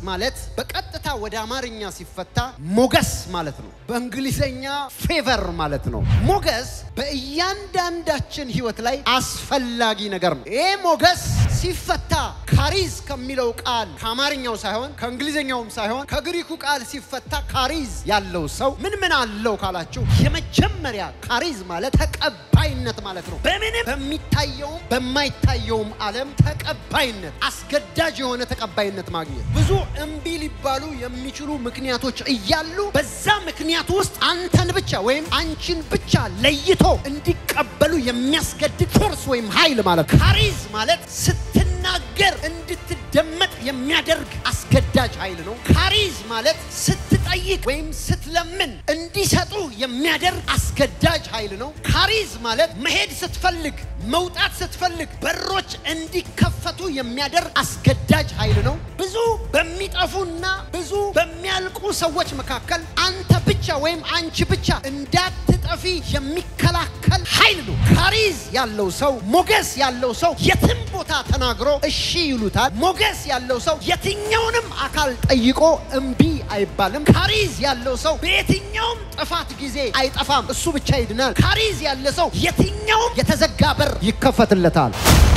ማለት በቀጥታ ወደ አማርኛ ሲፈታ ሞገስ ማለት ነው። በእንግሊዘኛ ፌቨር ማለት ነው። ሞገስ በእያንዳንዳችን ህይወት ላይ አስፈላጊ ነገር ነው። ይህ ሞገስ ሲፈታ ካሪዝ ከሚለው ቃል ከአማርኛው ሳይሆን ከእንግሊዝኛውም ሳይሆን ከግሪኩ ቃል ሲፈታ ካሪዝ ያለው ሰው ምን ምን አለው ካላችሁ፣ የመጀመሪያ ካሪዝ ማለት ተቀባይነት ማለት ነው። በምንም በሚታየውም በማይታየውም ዓለም ተቀባይነት፣ አስገዳጅ የሆነ ተቀባይነት ማግኘት። ብዙ እምቢ ሊባሉ የሚችሉ ምክንያቶች እያሉ በዛ ምክንያት ውስጥ አንተን ብቻ ወይም አንቺን ብቻ ለይቶ እንዲቀበሉ የሚያስገድድ ፎርስ ወይም ኃይል ማለት ካሪዝ ማለት ስትናገር እንድትደመጥ የሚያደርግ አስገዳጅ ኃይል ነው። ካሪዝ ማለት ስትጠይቅ ወይም ስትለምን እንዲሰጡ የሚያደርግ አስገዳጅ ኃይል ነው። ካሪዝ ማለት መሄድ ስትፈልግ መውጣት ስትፈልግ በሮች እንዲከፈቱ የሚያደርግ አስገዳጅ ኃይል ነው። ብዙ በሚጠፉና ብዙ በሚያልቁ ሰዎች መካከል አንተ ብቻ ወይም አንቺ ብቻ እንዳትጠፊ የሚከላከል ኃይል ነው። ካሪዝ ያለው ሰው ሞገስ ያለው ሰው የትም ቦታ ተናግሮ እሺ ይሉታል። ሞገስ ያለው ሰው የትኛውንም አካል ጠይቆ እምቢ አይባልም። ካሪዝ ያለው ሰው በየትኛውም ጥፋት ጊዜ አይጠፋም፣ እሱ ብቻ ይድናል። ካሪዝ ያለ ሰው የትኛውም የተዘጋ በር ይከፈትለታል።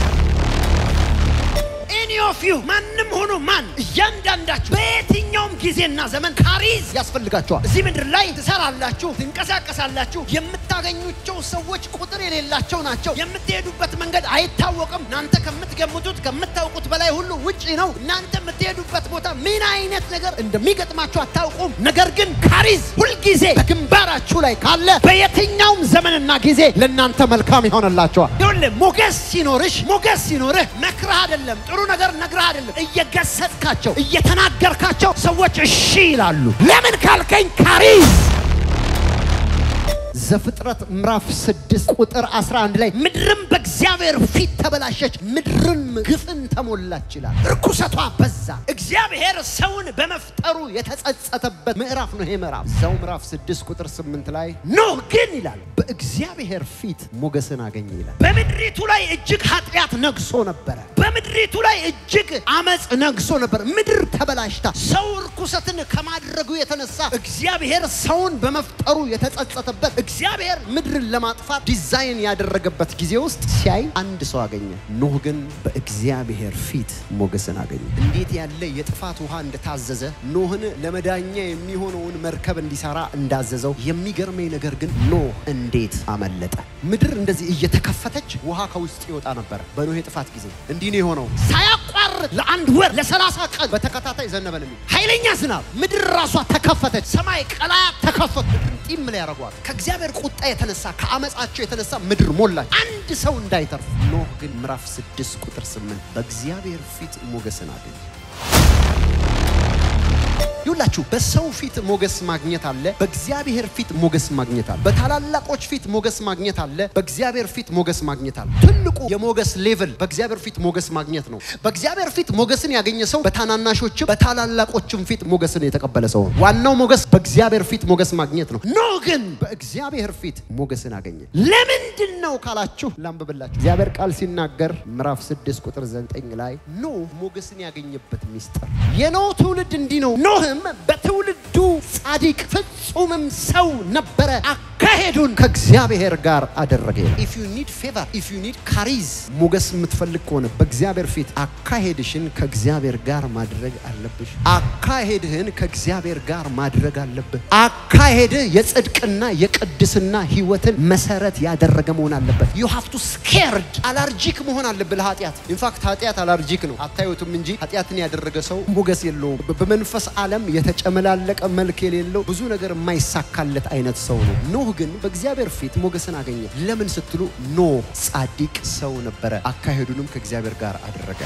ኤኒ ኦፍ ዩ ማንም ሆኖ ማን እያንዳንዳችሁ በየትኛውም ጊዜና ዘመን ካሪዝ ያስፈልጋቸዋል። እዚህ ምድር ላይ ትሰራላችሁ፣ ትንቀሳቀሳላችሁ። የምታገኙቸው ሰዎች ቁጥር የሌላቸው ናቸው። የምትሄዱበት መንገድ አይታወቅም። እናንተ ከምትገምቱት ከምታውቁት በላይ ሁሉ ውጪ ነው። እናንተ የምትሄዱበት ቦታ ምን አይነት ነገር እንደሚገጥማችሁ አታውቁም። ነገር ግን ካሪዝ ሁልጊዜ በግንባራችሁ ላይ ካለ በየትኛውም ዘመንና ጊዜ ለእናንተ መልካም ይሆንላቸዋል። ይኸውልህ ሞገስ ሲኖርሽ ሞገስ ሲኖርህ መክረህ አይደለም ጥሩ ነገር ነግረህ አይደለም፣ እየገሰጥካቸው እየተናገርካቸው ሰዎች እሺ ይላሉ። ለምን ካልከኝ ካሪዝ ዘፍጥረት ምዕራፍ 6 ቁጥር 11 ላይ ምድርም በእግዚአብሔር ፊት ተበላሸች፣ ምድርም ግፍን ተሞላች ይላል። ርኩሰቷ በዛ። እግዚአብሔር ሰውን በመፍጠሩ የተጸጸተበት ምዕራፍ ነው ይሄ ምዕራፍ። እዛው ምዕራፍ 6 ቁጥር 8 ላይ ኖህ ግን ይላል በእግዚአብሔር ፊት ሞገስን አገኘ ይላል። በምድሪቱ ላይ እጅግ ኃጢአት ነግሶ ነበረ። በምድሪቱ ላይ እጅግ አመፅ ነግሶ ነበር። ምድር ተበላሽታ ሰው ርኩሰትን ከማድረጉ የተነሳ እግዚአብሔር ሰውን በመፍጠሩ የተጸጸተበት እግዚአብሔር ምድርን ለማጥፋት ዲዛይን ያደረገበት ጊዜ ውስጥ ሲያይ አንድ ሰው አገኘ። ኖህ ግን በእግዚአብሔር ፊት ሞገስን አገኘ። እንዴት ያለ የጥፋት ውሃ እንደታዘዘ ኖህን ለመዳኛ የሚሆነውን መርከብ እንዲሰራ እንዳዘዘው የሚገርመኝ ነገር ግን ኖህ እንዴት አመለጠ? ምድር እንደዚህ እየተከፈተች ውሃ ከውስጥ ይወጣ ነበር። በኖህ የጥፋት ጊዜ እንዲህ ነው የሆነው። ሳያቋርጥ ለአንድ ወር ለሰላሳ ቀን በተከታታይ ዘነበ ነው የሚል ኃይለኛ ዝናብ። ምድር ራሷ ተከፈተች። ሰማይ ቀላያት ተከፈቱ። ጢም ላይ ያደረጓት ከእግዚአብሔር ቁጣ የተነሳ ከአመፃቸው የተነሳ ምድር ሞላች፣ አንድ ሰው እንዳይተርፍ። ኖህ ግን ምዕራፍ 6 ቁጥር 8 በእግዚአብሔር ፊት ሞገስን አገኘ። ይሁላችሁ በሰው ፊት ሞገስ ማግኘት አለ፣ በእግዚአብሔር ፊት ሞገስ ማግኘት አለ። በታላላቆች ፊት ሞገስ ማግኘት አለ፣ በእግዚአብሔር ፊት ሞገስ ማግኘት አለ። ትልቁ የሞገስ ሌቭል በእግዚአብሔር ፊት ሞገስ ማግኘት ነው። በእግዚአብሔር ፊት ሞገስን ያገኘ ሰው በታናናሾችም በታላላቆችም ፊት ሞገስን የተቀበለ ሰው ነው። ዋናው ሞገስ በእግዚአብሔር ፊት ሞገስ ማግኘት ነው። ኖህ ግን በእግዚአብሔር ፊት ሞገስን አገኘ። ለምንድን ነው ካላችሁ ላንብብላችሁ። እግዚአብሔር ቃል ሲናገር ምዕራፍ 6 ቁጥር 9 ላይ ኖህ ሞገስን ያገኘበት ሚስጥር የኖህ ትውልድ እንዲህ ነው። ኖህም በትውልዱ ጻድቅ ፍጹምም ሰው ነበረ፣ አካሄዱን ከእግዚአብሔር ጋር አደረገ። ኢፍ ዩ ኒድ ፌቨር ኢፍ ዩ ኒድ ካሪዝ ሞገስ የምትፈልግ ከሆነ በእግዚአብሔር ፊት አካሄድሽን ከእግዚአብሔር ጋር ማድረግ አለብሽ። አካሄድህን ከእግዚአብሔር ጋር ማድረግ አለብህ። አካሄድህ የጽድቅና የቅድስና ህይወትን መሰረት ያደረገ መሆን አለበት። ዩ ሃቭ ቱ ስኬርድ አላርጂክ መሆን አለብህ ለኃጢአት። ኢንፋክት ኃጢአት አላርጂክ ነው፣ አታዩትም እንጂ ኃጢአትን ያደረገ ሰው ሞገስ የለውም። በመንፈስ ዓለም የተጨመላለቀ መልክ የሌለው ብዙ ነገር የማይሳካለት አይነት ሰው ነው። ኖህ ግን በእግዚአብሔር ፊት ሞገስን አገኘ። ለምን ስትሉ ኖህ ጻድቅ ሰው ነበረ፣ አካሄዱንም ከእግዚአብሔር ጋር አደረገ።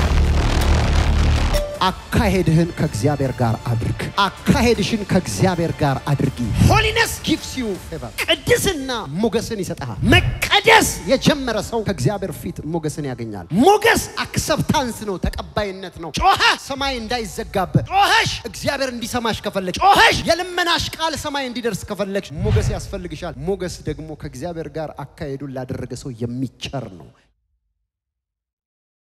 አካሄድህን ከእግዚአብሔር ጋር አድርግ። አካሄድሽን ከእግዚአብሔር ጋር አድርጊ። ሆሊነስ ጊቭስ ዩ ፌቨር፣ ቅድስና ሞገስን ይሰጥሃል። መቀደስ የጀመረ ሰው ከእግዚአብሔር ፊት ሞገስን ያገኛል። ሞገስ አክሰፕታንስ ነው፣ ተቀባይነት ነው። ጮኸ ሰማይ እንዳይዘጋበት፣ ጮኸሽ እግዚአብሔር እንዲሰማሽ ከፈለግሽ፣ ጮኸሽ የልመናሽ ቃል ሰማይ እንዲደርስ ከፈለግሽ ሞገስ ያስፈልግሻል። ሞገስ ደግሞ ከእግዚአብሔር ጋር አካሄዱን ላደረገ ሰው የሚቸር ነው